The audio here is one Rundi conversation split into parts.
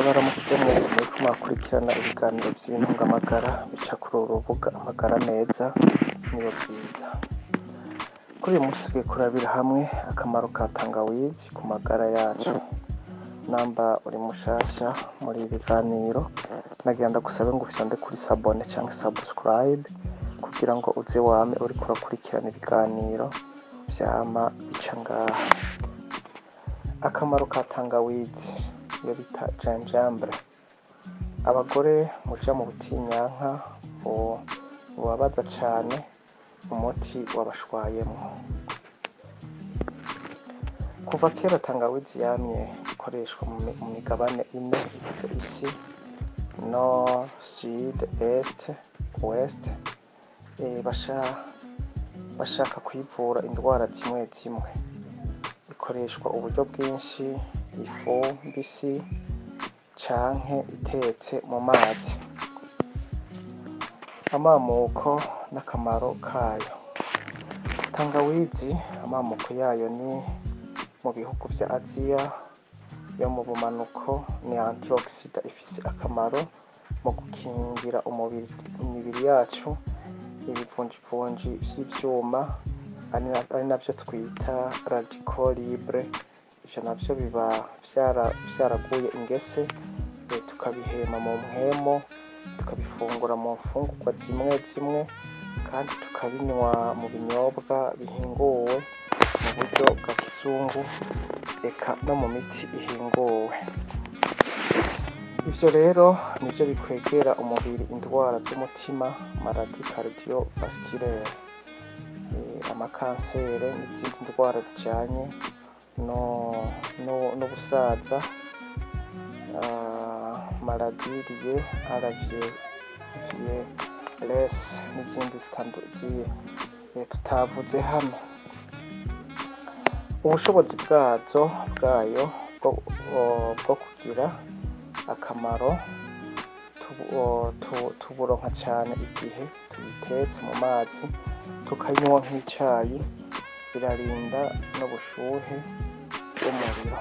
Ndabaramukije mwese muriko murakurikirana ibiganiro vy'intungamagara bica kuri uru rubuga amagara meza niyo bwiza. Kuri uyu munsi tugiye kurabira hamwe akamaro ka tangawizi ku magara yacu. Namba uri mushasha muri ibi biganiro, nagira ndagusabe ngo ufyonde kuri sabone canke subscribe kugira ngo uze wame uriko urakurikirana ibiganiro vyama bica ngaha. Akamaro ka tangawizi iyo bita gingembre. Abagore muja mu butinyanka bubabaza cane umuti wabashwayemwo. Kuva kera tangawizi yamye ikoreshwa mu migabane ine igize isi nord, sud, est, ouest, bashaka kwivura indwara zimwe zimwe. Ikoreshwa uburyo bwinshi, ifu mbisi canke itetse mu mazi. Amamuko n'akamaro kayo. Tangawizi amamuko yayo ni mu bihugu vya Aziya yo mu bumanuko ni antioxida ifise akamaro mu gukingira umubiri imibiri yacu ibivunjivunji vy'ivyuma ari navyo twita radical libre, ivyo navyo biba vyaraguye ingese tukabihema mu mpwemu, tukabifungura mu mfungurwa zimwe zimwe kandi tukabinywa mu binyobwa bihinguwe mu buryo bwa kizungu eka no mu miti ihinguwe. Ivyo rero nivyo bikwegera umubiri indwara z'umutima maladie cardiovasculaire, amakansere n'izindi ndwara zijanye n'ubusaza, maladie liée à la vieillesse n'izindi tutavuze hano. Ubushobozi bwazo bwayo bwo kugira akamaro tuburonka cane igihe tuyitetse mu mazi tukayinywa nk'icayi, birarinda n'ubushuhe bw'umuriro.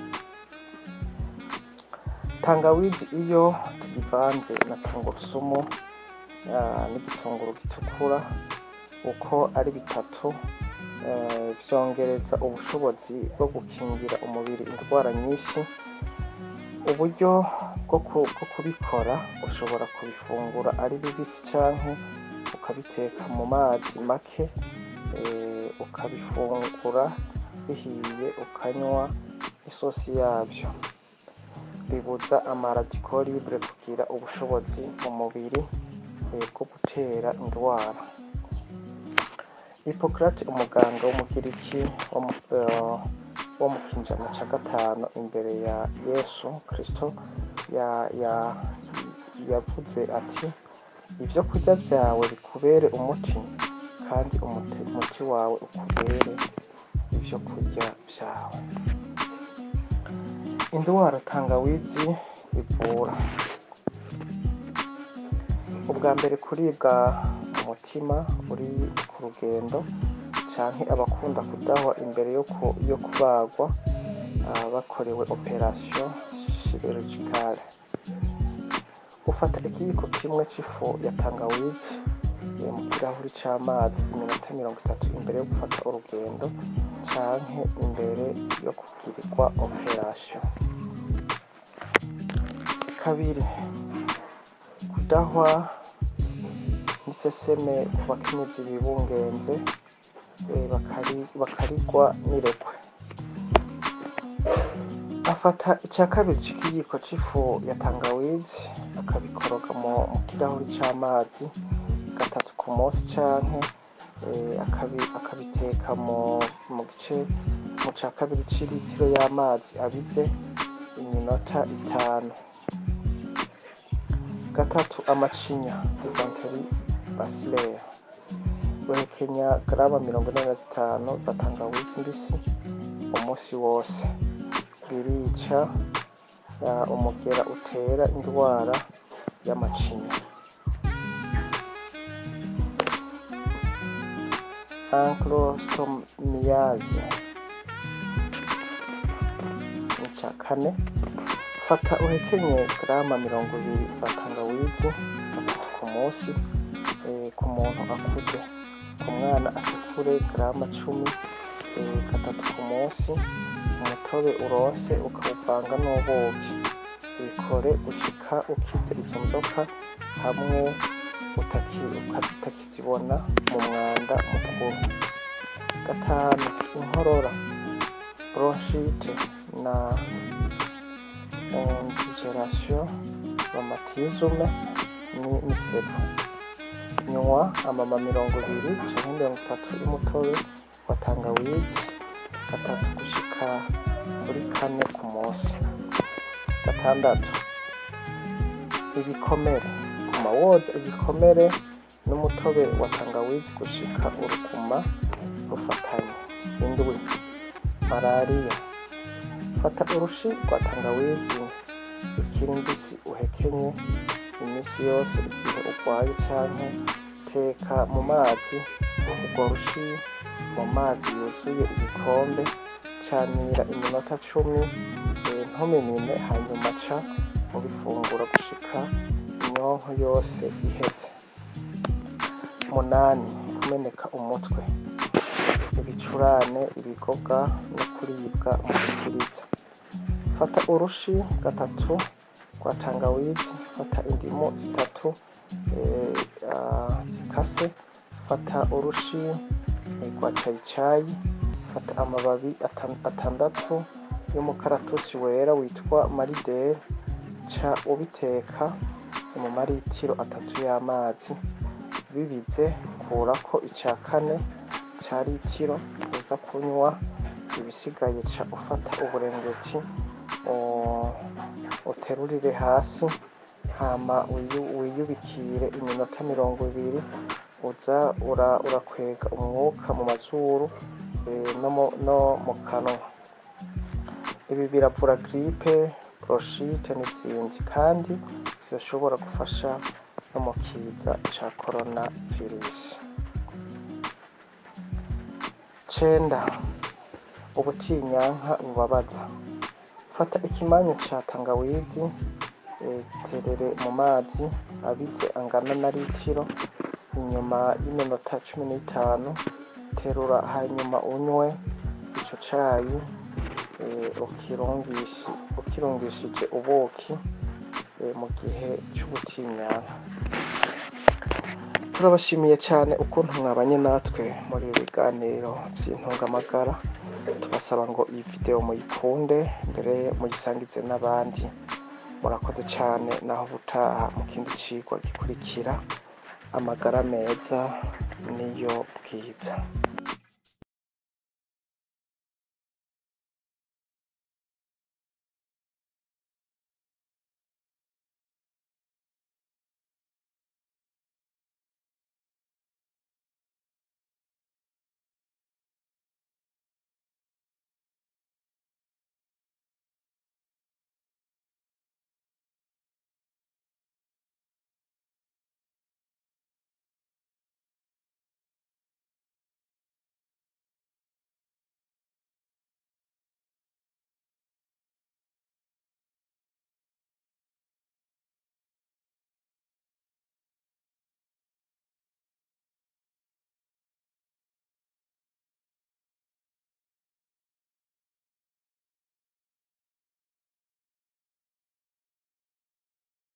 Tangawizi iyo tuyivanze na tungurusumu n'igitunguru gitukura uko ari bitatu vyongereza ubushobozi bwo gukingira umubiri indwara nyinshi. Uburyo bwo kubikora ushobora kubifungura ari bibisi canke ukabiteka mu mazi make, ukabifungura bihiye ukanywa isosi yavyo. Bibuza ama radical libre kugira ubushobozi mu mubiri bwo gutera indwara. Hippocrate umuganga w'umugiriki wo mu kinjana ca gatanu imbere ya Yesu Kristo yavuze ati ivyo kurya vyawe bikubere umuti kandi umuti wawe ukubere ivyo kurya vyawe. Indwara tangawizi ivura. Ubwa mbere kuribwa mu mutima uri ku rugendo canke abakunda kudahwa imbere yo kubagwa bakorewe operation chirurgicale. Ufata ikiyiko kimwe c'ifu ya tangawizi mu kirahuri c'amazi iminota mirongo itatu imbere yo gufata urugendo canke imbere yo kugirirwa operation. Kabiri, kudahwa n'iseseme ku bakenyezi bibungenze bakarigwa n'irekwe. Afata ica kabiri c'ikiyiko c'ifu ya tangawizi akabikoroga mu kirahuri c'amazi gatatu ku musi canke akabiteka mu gice mu ca kabiri c'iritiro y'amazi abize iminota itanu. Gatatu, amacinya dysenterie bacillaire. Guhekenya garama mirongo ine na zitanu za tangawizi mbisi umusi wose. Birica umugera utera indwara y'amacinya. Anclostomiase. Ica kane, fata uhekenye garama mirongo ibiri za tangawizi gatatu ku munsi eh, ku muntu akuze ku mwana asekure garama cumi eh, gatatu ku munsi umutobe uronse ukawuvanga n'ubuki bikore gushika ukize izo nzoka hamwe utaki- uka- utakizibona mu mwanda mukuru gatanu inkorora bronchite na indigeration rheumatisme ni misebo nywa amama mirongo ibiri canke mirongo itatu y'umutobe wa tangawizi gatatu gushika kuri kane ku munsi gatandatu ibikomere guma woza ibikomere n'umutobe wa tangawizi gushika urukuma rufatanye indwi malariya fata urushi rwa tangawizi ikiri mbisi uhekenye iminsi yose igihe urwaye canke teka mu mazi urwo rushi mu mazi yuzuye igikombe canira iminota cumi eh, ntuminine hanyuma ca mubifungura gushika inyonko yose iheze munani kumeneka umutwe ibicurane ibigoga no kuribwa mu gikiriza fata urushi gatatu rwa tangawizi fata indimu zitatu eh, ah, zikase fata urushi eh, rwa cayicayi fata amababi atan- atandatu y'umukaratusi wera witwa maridere ca ubiteka mu maritiro atatu y'amazi bibize kurako ica kane ca litiro uza kunywa ibisigaye ca ufata uburengeti u- uterurire hasi hama wiyu- wiyubikire iminota mirongo ibiri uza ura- urakwega umwuka mu mazuru eh, no mu- no mu kanwa ibi biravura gripe bronchite n'izindi kandi zirashobora gufasha no mu kiza ca corona virus cenda ubutinyanka bubabaza fata ikimanyu ca tangawizi eh, giterere mu mazi abize angana na litiro inyuma y'iminota cumi n'itanu terura hanyuma unywe ico cayi eh, ukirungishi ukirungishije ubuki eh, mu gihe c'ubutinyanka turabashimiye cyane ukuntu mwabanye natwe muri ibi biganiro by'intungamagara tubasaba ngo iyi video muyikunde mbere muyisangize n'abandi murakoze cyane naho ubutaha mu kindi cigwa gikurikira amagara meza niyo bwiza